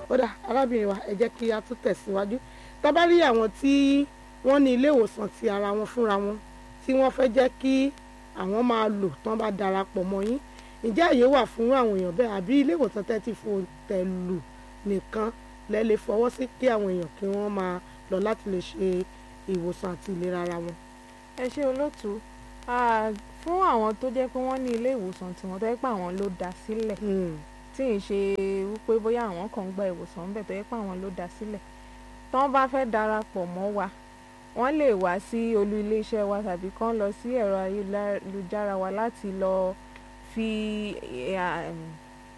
ó dà arábìnrin wa ẹ jẹ́ kí a tún tẹ̀síwájú tá bá rí àwọn tí wọ́n ní ilé ìwòsàn ti ara wọn fúnra wọn tí wọ́n fẹ́ jẹ́ kí àwọn máa lò tán bá darapọ̀ mọ́ yín ǹjẹ́ àyè wà fún àwọn èèyàn bẹ́ẹ̀ àbí ilé ìwòsàn tẹ́ ti fò tẹ̀ lù nìkan lẹ́ lè fọwọ́ sí kí àwọn èèyàn kí wọ́n máa lọ láti lè ṣe ìwòsàn àti ìlera ara wọn. ẹ ṣe olóòtú Ah, fún àwọn tó jẹ́ pé wọ́n ní ilé ìwòsàn tiwọn tó jẹ́ pé àwọn ló dá sílẹ̀ tí ì ṣe wípé bóyá àwọn kan ń gba ìwòsàn ńbẹ̀ tó jẹ́ pé àwọn ló dá sílẹ̀ tí wọ́n bá fẹ́ darapọ̀ mọ́ wa wọ́n lè wá sí olú iléeṣẹ́ wa tàbí kán lọ sí ẹ̀rọ ayélujára wa láti lọ fi eh, um,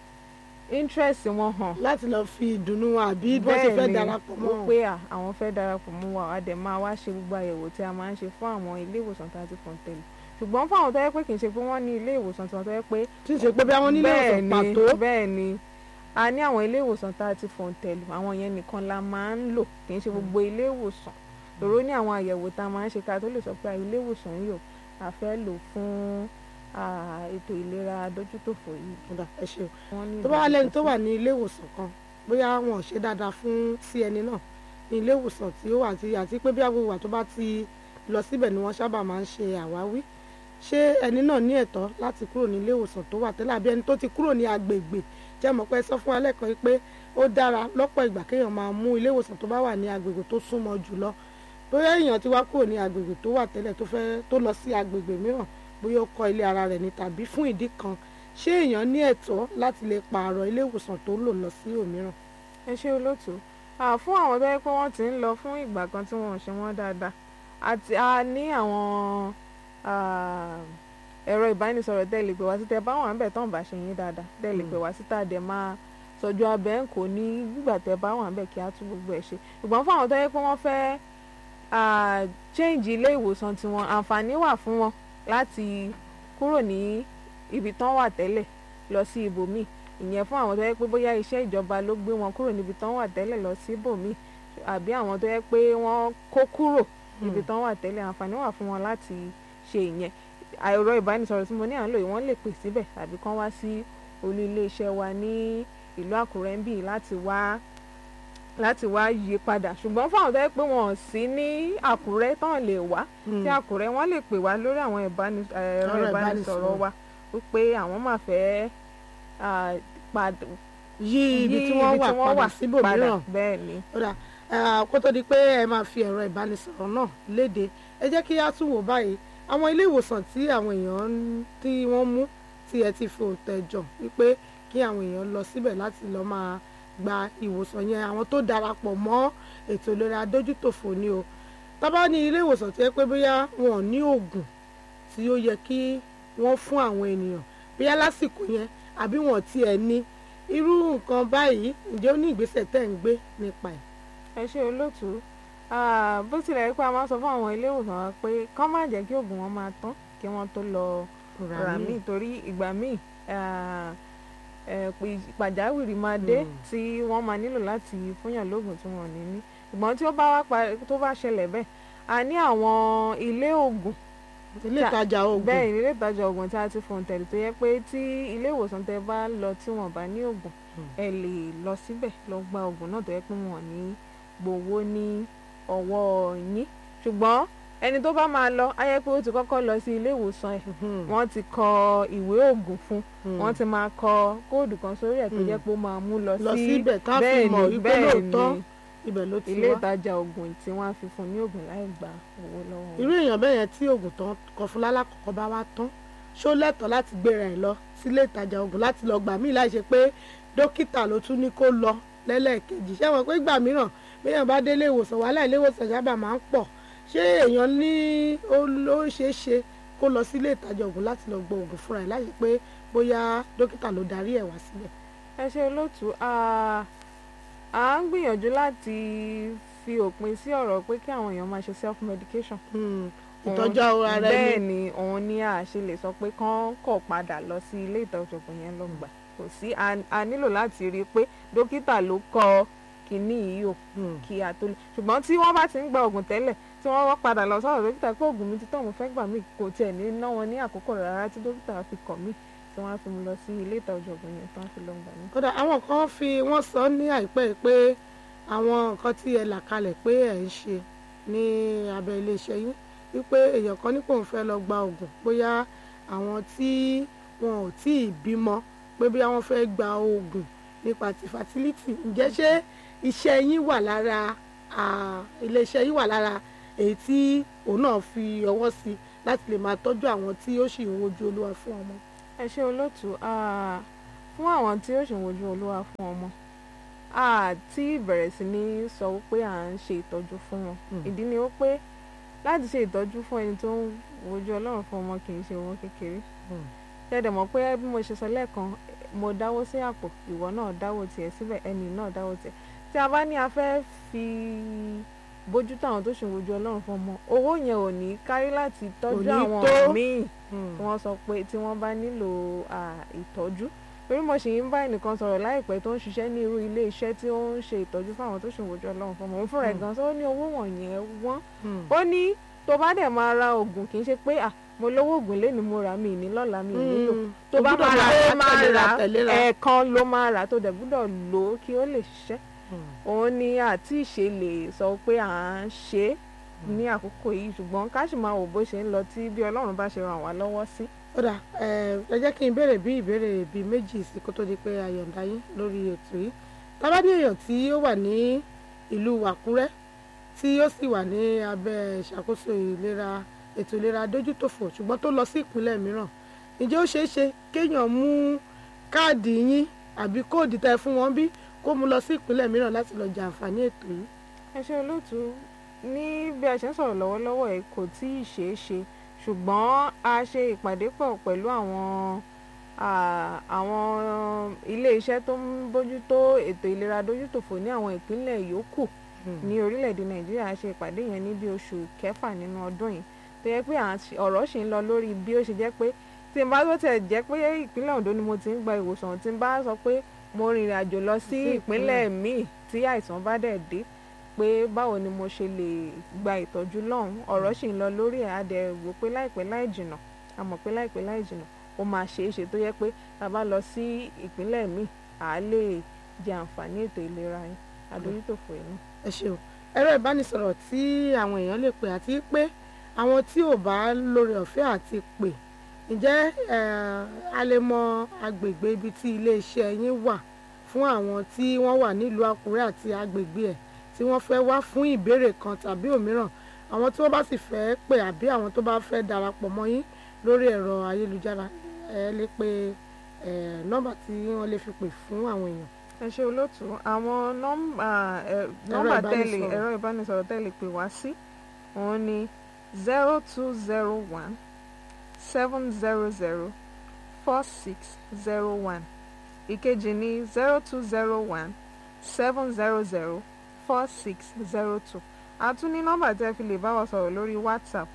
interest wọn hàn láti lọ fi ìdùnnú wọn àbí bó ṣe fẹ́ darapọ̀ mọ́ wọn. pé à, àwọn fẹ́ darapọ̀ mọ́ wa a dẹ̀ máa wá ṣe gbogbo àyẹ̀wò tí a máa ń ṣe fún àwọn ilé ìwòsàn tá a ti fọ̀n tẹ̀lé ṣùgbọ́n fún àwọn tó yẹ pé kì í ṣe pé wọ́n ní ilé ìwòsàn tiwọn tó yẹ pé tí ń ṣe pé bí àwọn nílé ìwòsàn ni pàtó bẹ́ẹ̀ ni a ní àwọn ilé ìwòsàn tá a ti fọ̀n tẹ̀lé àwọn yẹn nìkan la máa ń lò kì í ṣe gbogbo ilé ìwòsàn lóró ní àwọn àyẹ̀wò tá a máa ń ṣe ká tó lè sọ pé ilé ìwòsàn yìí ò a fẹ́ lò fún ah, ètò ìlera dójútòfò yìí. Ó dà, ẹ ṣe o Wọ́n ní tó bá wà lẹ́ni tó ìdójútòfò. wà ní ilé ìwòsàn kan bóyá wọn ò ṣe dáadáa fún sí ẹni náà ní ilé ìwòsàn tí ó wà àti àti pé bí agbègbè wà tó bá ti lọ síbẹ̀ ni wọ́n sábà máa ń ṣe àwáwí ṣé ẹni náà ní ẹ̀tọ́ láti kúrò ní ilé ìwòsàn tó wà tẹ́lẹ̀ àbí ẹni tó ti kúrò ní agbègbè jẹ́ mọ̀ pé sọ fún wa lẹ́ẹ̀kan yìí pé ó dára lọ́pọ̀ ìgbà kéèyàn máa mú ilé ìwòsàn tó bá wà ní agbègbè tó súnmọ́ jùlọ bóyá èèyàn ti wá kúrò ní agbègbè tó wà tẹ́lẹ̀ tó fẹ́ tó lọ sí agbègbè mìíràn bóyá ó kọ́ ilé ara rẹ̀ ní tàbí fún ìdí kan ṣé èèyàn ní ẹ̀tọ́ láti lè pààrọ̀ ilé ìwòsàn tó lò lọ sí òmíràn. ẹ ṣe olóòtú Ah, fún àwọn tó yẹ pé wọ́n ti ń lọ fún ìgbà kan tí wọ́n ò ṣe wọ́n dáadáa àti a ní àwọn ah, ẹ̀rọ ìbánisọ̀rọ̀ tẹ́lẹ̀ pé wá sí tẹ́ bá wà ń bẹ̀ tán bá ṣe yín dáadáa tẹ́lẹ̀ pé wá sí tá a dẹ̀ máa sọ̀jú abẹ́ ń kò ní gbígbà tẹ́ bá wà ń bẹ̀ kí á tún gbogbo ẹ̀ ṣe ṣùgbọ́n fún àwọn tó yẹ pé wọ́n fẹ́ ah, change ilé ìwòsàn tiwọn àǹfààní wà fún wọn láti kúrò ní ibi tán wà tẹ́lẹ̀ lọ sí ibòmíì ìyẹn fún àwọn tó yẹ pé bóyá iṣẹ́ ìjọba ló gbé wọn kúrò níbi tán wà tẹ́lẹ̀ lọ sí ibòmíì àbí àwọn tó yẹ pé wọ́n kó kúrò níbi tán wà tẹ́lẹ̀ àǹfààní wà fún wọn láti ṣe ìyẹn ẹ̀rọ ìbánisọ̀rọ̀ tí mo ní à ń lò yìí wọ́n lè pè síbẹ̀ tàbí kán wá sí olú iléeṣẹ́ wa ní ìlú Àkúrẹ́ ń bì láti wá láti wá yí padà ṣùgbọ́n fún àwọn tó yẹ pé wọn ò sí ní Àkúrẹ́ tán lè wá sí Àkúrẹ́ wọ́n lè pè wá lórí àwọn ìbánis- ẹ̀rọ Ẹ̀rọ ìbánisọ̀rọ̀ ìbánisọ̀rọ̀. wa wípé àwọn máa fẹ́ ah, pad- yí ibi tí yí wọ́n ibi wà tí wọ́n padà wà síbòmíràn bẹ́ẹ̀ ni ó dà eh, kó tó di pé ẹ máa fi ẹ̀rọ ìbánisọ̀rọ̀ náà léde ẹ jẹ́ kí á tún wò báyìí àwọn ilé ìwòsàn tí àwọn èèyàn ń- tí wọ́n mú tí ẹ ti fi òǹtẹ̀ jọ wípé kí àwọn èèyàn lọ síbẹ̀ láti lọ máa gba ìwòsàn yẹn àwọn tó darapọ̀ mọ́ ètò ìlera dójútòfò ni o tábà ní ilé ìwòsàn tí ẹ pé bóyá wọn ò ní oògùn tí ó yẹ kí wọ́n fún àwọn ènìyàn bóyá lásìkò yẹn àbí wọn tiẹ̀ ní irú nǹkan báyìí ǹjẹ́ ó ní ìgbésẹ̀ tẹ́ ń gbé nípa ẹ̀. ẹ ṣe olóòtú Ah, bó tilẹ̀ yẹ pé a máa sọ fún àwọn ilé ìwòsàn wa pé kán má jẹ́ kí oògùn wọn máa tán kí wọ́n tó lọ rà míì torí ìgbà míì ah, eh, pé pàjáwìrì máa dé Mm. tí wọ́n máa nílò láti fúnyàn lóògùn tí wọ́n ò ní ní ṣùgbọ́n tí ó bá wá pa tó bá ṣẹlẹ̀ bẹ́ẹ̀ a ní àwọn ilé oògùn ilé ta- ìtajà oògùn bẹ́ẹ̀ ilé ìtajà oògùn tí a ti fòun tẹ̀lé tó yẹ pé tí ilé ìwòsàn tẹ bá lọ tí wọ́n bá ní oògùn ẹ lè lọ síbẹ̀ lọ gba oògùn náà tó yẹ pé wọn ò ní gbowó ní ọwọ́ yín ṣùgbọ́n ẹni tó bá máa lọ á yẹ pé ó ti kọ́kọ́ lọ sí ilé ìwòsàn ẹ̀ Mhm. wọ́n ti kọ ìwé oògùn fún Mm. wọ́n ti máa kọ kóòdù kan sórí ẹ̀ tó Mm. jẹ́ pé ó máa mú lọ lọ sí síbẹ̀ tá a fi bẹ́ẹ̀ mọ̀ ni, wípé bẹ́ẹ̀ lóòótọ́ ni ibẹ̀ ló ti ilé wá. ìtajà oògùn tí wọ́n á fi fún ní oògùn láì gba owó lọ́wọ́ wọn. irú èèyàn bẹ́ẹ̀ yẹn tí oògùn tán kọ fún lálákọ̀ọ́kọ́ bá wá tán ṣó lẹ́tọ̀ọ́ láti gbéra ẹ̀ lọ sílé ìtajà oògùn láti lọ gbà míì láì ṣe pé dókítà ló tún ní kó lọ lẹ́lẹ́ẹ̀kejì ṣé wọn pé gbà mìíràn béèyàn bá délé ìwòsàn wàhálà ilé ìwòsàn sábà máa ń pọ̀ ṣé èèyàn ní ó ló ṣeé ṣe kó lọ sílé ìtajà oògùn láti lọ gbọ́ oògùn fúnra ẹ̀ láì ṣe pé bóyá dókítà ló darí ẹ̀ wá síbẹ̀. ẹ ṣe olóòtú a à ń gbìyànjú láti fi òpin sí ọ̀rọ̀ pé kí àwọn èèyàn máa ṣe self medication. Hmm, ìtọ́jú ara bẹ́ẹ̀ ẹni ni òun ni a ṣe lè sọ pé kán kọ̀ padà lọ sí ilé ìtọ́jú oògùn yẹn lọ gbà kò sí a a nílò láti rí i pé dókítà ló kọ kínní yìí o Hmm. kí a tó lè ṣùgbọ́n tí wọ́n bá ti ń gba oògùn tẹ́lẹ̀ tí wọ́n wá padà lọ sọ́dọ̀ dókítà pé oògùn mi ti tán mo fẹ́ gbà mí kò tiẹ̀ ní ná wọn ní àkókò rárá tí dókítà fi kọ̀ mí tí wọ́n á fi mú lọ sí ilé ìtọ́jú ọ̀gbìn yẹn tí wọ́n á fi lọ gbà ní. kódà àwọn kan fi wọ́n sọ ní àìpẹ́ yìí pé àwọn nǹkan tí ẹ là kalẹ̀ pé ẹ̀ ń ṣe ní abẹ́ iléeṣẹ́ yín wípé èèyàn kan ní kò ń fẹ́ lọ gba oògùn bóyá àwọn tí wọn ò tí ì bímọ pé bí wọ́n fẹ́ gba oògùn nípa ti fertility ǹjẹ́ ṣé iṣẹ́ yín wà lára ah, iléeṣẹ́ yín wà lára èyí tí òun náà fi ọwọ́ sí láti lè máa tọ́jú àwọn tí ó sì ń wojú olúwa fún ọmọ. ẹ ṣe olóòtú ah, fún àwọn tí ó ṣì ń wojú olúwa fún ọmọ a ti bẹ̀rẹ̀ sí ní sọ wípé à ń ṣe ìtọ́jú fún wọn Mm. ìdí ni wípé láti ṣe ìtọ́jú fún ẹni tó ń wojú ọlọ́run fún ọmọ kì í ṣe owó kékeré ṣẹ̀dẹ̀ mọ̀ pé bí mo ṣe sọ lẹ́ẹ̀kan mo dáwó sí àpò ìwọ náà dáwó tiẹ̀ síbẹ̀ ẹni náà dáwó tiẹ̀ tí a bá ní a fẹ́ fi bójútó àwọn tó ṣì ń wojú ọlọ́run fún ọmọ owó yẹn ò ní kárí láti tọ́jú ní àwọn tó. míì tí wọ́n sọ pé tí wọ́n bá nílò à, ìtọ́jú torí mo ṣì ń bá ẹnìkan sọ̀rọ̀ láìpẹ́ tó ń ṣiṣẹ́ ní irú ilé iṣẹ́ tí ó ń ṣe ìtọ́jú fáwọn tó ṣì ń wojú ọlọ́run fún ọmọ òun fúnra ẹ̀ Mm. gan sọ ó ní owó wọ̀nyẹn wọ́n Mm. ó ní tó bá dẹ̀ máa ra oògùn kì í ṣe pé à mo lówó oògùn lé ní mo rà mí ní lọ́la mi ò nílò Mm. tó bá O gbọ́dọ̀ máa rà ó máa tẹ̀léra, rà tẹ̀léra. ẹ̀ẹ̀kan ló máa rà tó dẹ̀ gbúdọ̀ lò ó kí ó lè ṣiṣẹ́ Mm. òun ni àti ìṣe lè sọ pé à ń ṣe é ní àkókò yìí ṣùgbọ́n ká sì máa wò bó ṣe ń lọ tí bí ọlọ́run bá ṣe ràn wá lọ́wọ́ sí. ó dà ẹ ẹ jẹ́ kí n béèrè bí ìbéèrè bíi méjì sí kó tó di pé a yọ̀ǹda yín lórí ètò yìí tábàdí èèyàn tí ó wà ní ìlú Àkúrẹ́ tí ó sì wà ní abẹ́ ìṣàkóso ìlera ètò ìlera dójútòfò ṣùgbọ́n tó lọ sí ìpínlẹ̀ mìíràn ǹjẹ́ ó ṣeé ṣe kéèyàn mú káàdì yín àbí kóòdì tẹ fún wọn bí kó mú lọ sí ìpínlẹ̀ mìíràn láti lọ jẹ àǹfààní ètò yìí. ẹ ṣe olóòtú ní bí a ṣe ń sọ̀rọ̀ lọ́wọ́lọ́wọ́ ẹ̀ kò tí ì ṣeé ṣe ṣùgbọ́n a ṣe ìpàdé pọ̀ pẹ̀lú àwọn à, àwọn ilé-iṣẹ́ tó ń bójútó ètò ìlera dójútòfò ní àwọn ìpínlẹ̀ yòókù ní orílẹ̀-èdè nàìjíríà a ṣe ìpàdé yẹn ní bí oṣù kẹfà nínú ọdún yìí tó yẹ pé à ń ṣe- ọ̀rọ̀ ṣì ń lọ lórí bí ó ṣe jẹ́ pé tí n bá tó tẹ̀ jẹ́ pé ìpínlẹ̀ Ondo ni mo ti ń gba ìwòsàn tí n bá sọ pé mo rìnrìn àjò lọ sí Sí ìpínlẹ̀ míì tí àìsàn bá dẹ̀ dé pé báwo ni mo ṣe lè gba ìtọ́jú lọ́hùn ọ̀rọ̀ ṣì ń lọ lórí ẹ̀ a dẹ̀ wò pé láìpẹ́ láì jìnà a mọ̀ pé láìpẹ́ láì jìnà ó máa ṣeé ṣe tó yẹ pé tá a bá lọ sí ìpínlẹ̀ míì à á lè jẹ àǹfààní ètò ìlera yẹn adójútòfò yìí náà. ẹ ṣeun ẹ̀rọ ìbánisọ̀rọ̀ tí àwọn èèyàn lè pè àti pé àwọn tí ò bá lórí ọ̀fẹ́ àti pè ǹjẹ́ eh, a lè mọ agbègbè ibi tí iléeṣẹ́ yín wà fún àwọn tí wọ́n wà nílùú Àkúrẹ́ àti agbègbè ẹ̀ tí wọ́n fẹ́ wá fún ìbéèrè kan tàbí òmíràn àwọn tí wọ́n bá sì fẹ́ pè àbí àwọn tó bá fẹ́ darapọ̀ mọ́ yín lórí ẹ̀rọ ayélujára ẹ lè pe eh, nọ́mbà tí wọ́n lè fi pè fún àwọn èèyàn. ẹ ṣe olóòtú àwọn nọ́mbà ẹ, nọ́mbà tẹ́lẹ̀ ìbánisọ̀rọ̀. ẹ̀rọ ìbánisọ̀rọ̀ tẹ́lẹ̀ pè wá sí òun ni zero two zero one seven zero zero four six zero one ìkejì ní zero two zero one seven zero zero four six zero two a tún ní nọ́mbà tí ẹ fi lè bá wa sọ̀rọ̀ lórí WhatsApp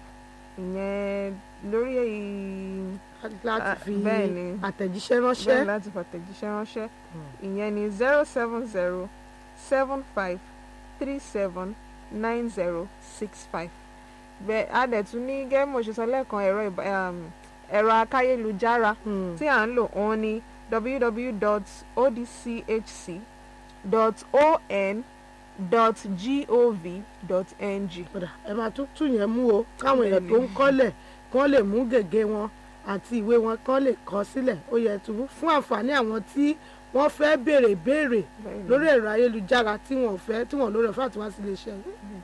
ìyẹn lórí èyí láti Ah, fi bẹ́ẹ̀ ni. àtẹ̀jíṣẹ́ bẹ́ẹ̀ ránṣẹ́. láti fàtẹ̀jíṣẹ́ ránṣẹ́ ìyẹn ni zero seven zero seven five three seven nine zero six five bẹ́ẹ̀ a dẹ̀ tún ní gẹ́gẹ́ mo ṣe sọ lẹ́ẹ̀kan ẹ̀rọ ìbá- um, ẹ̀rọ akáyélujára Hmm. tí à ń lò òun ni www.odchc.on.gov.ng Kódà ẹ máa tún tún yẹn mú o káwọn èèyàn tó ń kọ́lẹ̀ kán lè mú gègé wọn àti ìwé wọn kán lè kọ sílẹ̀ ó yẹ túbú fún àǹfààní àwọn tí wọ́n fẹ́ béèrè béèrè Bẹ́ẹ̀ni. lórí ẹ̀rọ ayélujára tí wọ́n fẹ́ tí wọ́n lórí ọ̀fẹ́ àti wá sí iléeṣẹ́ yìí.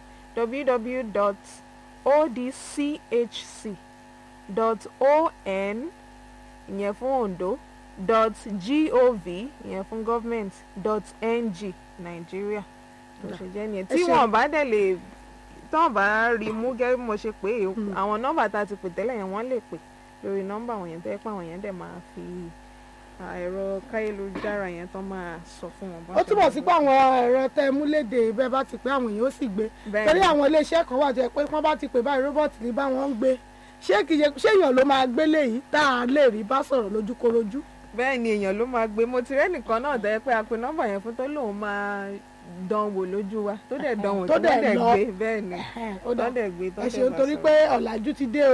www.odchc.on ìyẹn fún Ondo dot gov ìyẹn fún government dot ng Nàìjíríà bó ṣe jẹ́ nìyẹn Ẹ tí ṣe- wọ́n bá dẹ̀ lè tí wọ́n bá rí mú gẹ́gẹ́ bí mo ṣe pé é, Hmm. àwọn nọ́mbà tá a ti pè tẹ́lẹ̀ yẹn wọ́n lè pè lórí nọ́mbà àwọn yẹn tó yẹ pé àwọn yẹn dẹ̀ máa fi à, ẹ̀rọ káyélujára yẹn tán máa sọ fún wọn. bọ́n ó ṣe túbọ̀ máa sí gbọ́. pé àwọn ẹ̀rọ tẹ mú léde bẹ́ẹ̀ bá ti pé àwọn èèyàn ó sì gbé Bẹ́ẹ̀ni. torí àwọn iléeṣẹ́ kan wà tó yẹ pé wọ́n bá ti pè báyìí róbọ́ọ̀tì ní bá wọn ń gbé ṣé kìí ṣe ṣé èèyàn ló máa gbé léyìí tá a lè rí bá sọ̀rọ̀ lójúkorojú. bẹ́ẹ̀ ni èèyàn ló máa gbé mo ti rẹ́nìkan náà tẹ́ pé a pe nọ́mbà yẹn fún tó lóun máa dán wò lójú wa tó dẹ̀ dán wò Tó tó dẹ̀ dẹ̀ lọ. gbé bẹ́ẹ̀ ni ó tó dà dẹ̀ gbé tó ẹ dẹ̀ ṣeun bá torí sọ̀rọ̀. pé ọ̀làjú ti dé o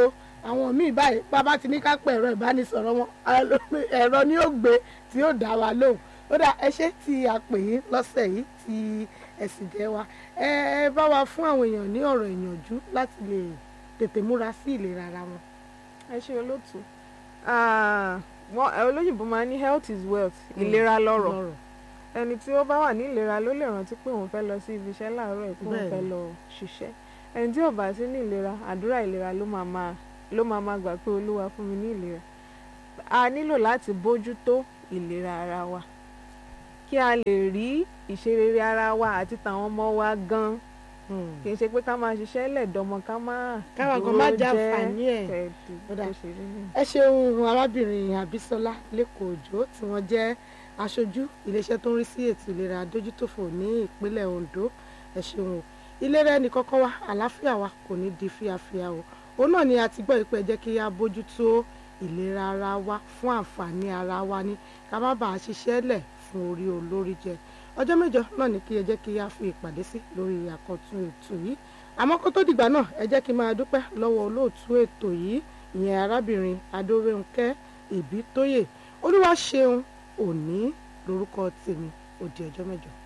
àwọn míì báyìí bàbá ti ní ká pẹ ẹ̀rọ ìbánisọ̀rọ̀ wọn ẹ̀rọ ni ó gbé tí ó dá wa lóhùn ó dà ẹ ṣé tí a pè yín lọ́sẹ̀ yìí tí ẹ sì jẹ́ wa ẹ ẹ bá wa fún àwọn èèyàn ní ọ̀rọ̀ ìyànjú láti lè tètè múra sí ìlera ara wọn. ẹ ṣe olóòtú wọn olóyìnbó máa ní health is wealth ìlera lọ́rọ̀ ẹni tí ó bá wà ní ìlera ló lè rántí pé òun fẹ́ lọ sí ibi iṣẹ́ láàárọ̀ ẹ̀ pé òun fẹ́ lọ ṣiṣẹ́ ẹni tí ò bá sí ní ìlera àdúrà ìlera ló máa máa ló máa máa gbà pé olúwa fún mi ní ìlera a nílò láti bójútó ìlera ara wa kí a lè rí ìṣerere ara wa àti tàwọn ọmọ wa gan kì í ṣe pé ká máa ṣiṣẹ́ lẹ̀dọ́mọ ká máa káwa kan má já àǹfààní ẹ̀ ẹ ṣeun arábìnrin Àbísọ́lá lẹ́kọ̀ọ́ òjò tí wọ́n jẹ́ aṣojú iléeṣẹ́ tó ń rí sí ètò ìlera adójútòfò ní ìpínlẹ̀ Ondo ẹ ṣeun o ìlera ẹnì kọ́kọ́ wa àlàáfíà wa kò ní di fíafíà o òun náà ni a ti gbọ́ ìpẹ́ jẹ́ kí a bójútó ìlera ara wa fún àǹfààní ara wa ní ká má bàa ṣiṣẹ́ lẹ̀ fún orí olórí jẹ ọjọ́ mẹ́jọ náà ni kí ẹ jẹ́ kí a fi ìpàdé sí lórí àkọ́tún ètò yìí àmọ́ kó tó dìgbà náà ẹ jẹ́ kí n máa dúpẹ́ lọ́wọ́ olóòtú ètò yìí ìyẹn arábìnrin adórèǹkẹ́ ìbítóyè olúwa ṣeun òní lórúkọ tèmi ó di ọjọ́ mẹ́jọ.